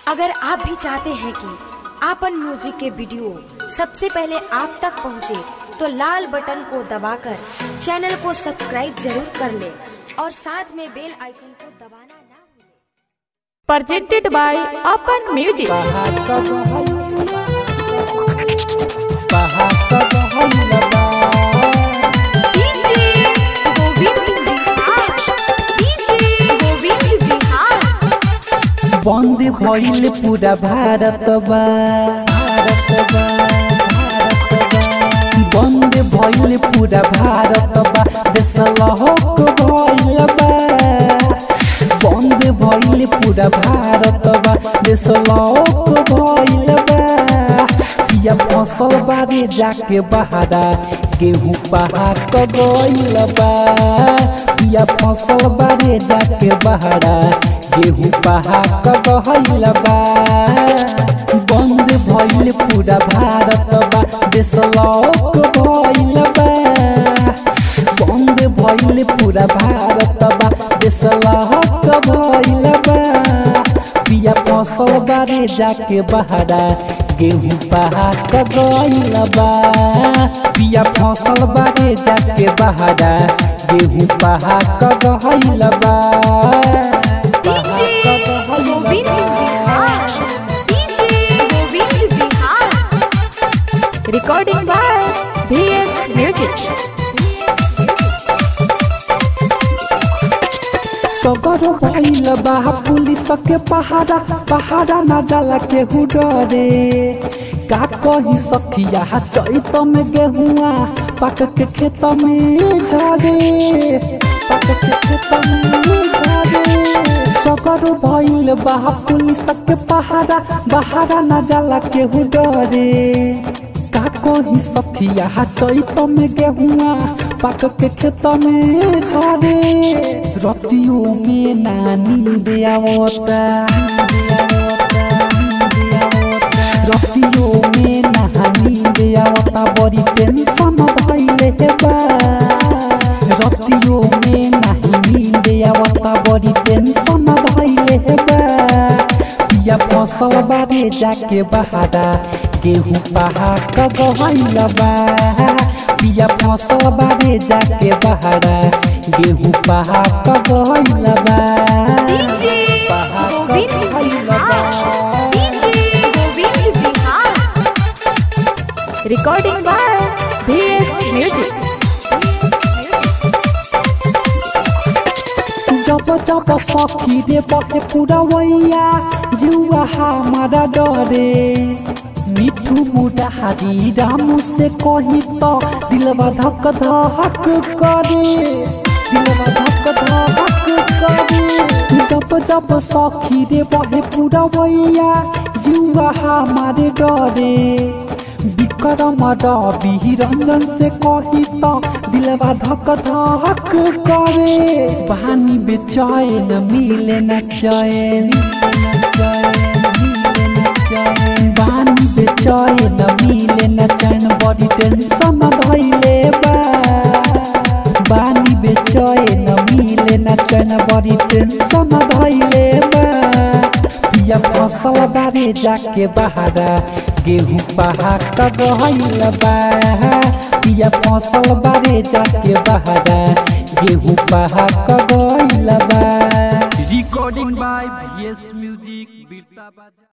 अगर आप भी चाहते हैं कि आपन म्यूजिक के वीडियो सबसे पहले आप तक पहुंचे, तो लाल बटन को दबाकर चैनल को सब्सक्राइब जरूर कर ले और साथ में बेल आइकन को दबाना ना भूलें। presented by Open Music. बंद भइल पूरा भारत बा भारत बा भारत बा बंद भइल पूरा भारत बा देश लहक भइल बा बंद भइल पूरा भारत बा देश लहक भइल बा पिया फसल बारे जाके बहारा गेहूं पहाक गइल बा पिया फसल बारे जाके बहारा गेहूं पहाक गइल बा बंद भइल पूरा भारत बा देश लौक भइल बा बंद भइल पूरा भारत बा देश लौक भइल बा पिया फसल बारे जाके बहारा गेहूं पहाक गइल बा पिया फसल बारे जाके बहारा गेहूं पहाक गइल बा पहाक गइल बा Recording by VS Music. सगर भइल बा पुलिस के पहाड़ा पहाड़ा न जाला केहू डरे का कही सखिया चैत में गेहुआ पक के खेत में झरे पक के खेत में झरे सगर भइल बा पुलिस के पहाड़ा पहाड़ा न जाला केहू डरे का कही सखिया चैत में गेहुआ पक के खेत में झरे रतियों में नानी दियावता रतियों में नानी दियावता बड़ी टेंशन भइले बा रतियों में नानी दियावता बड़ी टेंशन भइले बा पिया फसल बारे जाके बहारा गेहूं पहाक गइल बा पिया फसल बारे जाके बहारा गेहूं पहाक गइल बा पहाक गइल बा Recording by VS Music. जब जब सखी रे बहे पूरा वैया जुआ हमारा डरे मिठू मुरारी रामू से कही तो दिलवा धक धक करे दिलवा धक धक करे जब जब सखी रे बहे पूरा वैया जुआ हमारे डरे विक्रम रवि रंजन से कही तो दिलवा धक धक करे पानी बेचैन मिले न चैन पानी बेचैन मिले न चैन बड़ी टेंशन धैले बा बानी बेचैन मिले न चैन बड़ी टेंशन धैले बा पिया फसल बारे जाके बहारा गेहूं पहाक गइल बा पिया फसल बारे जाके बहारा गेहूं पहाक गइल बा recording by VS Music Birta Baja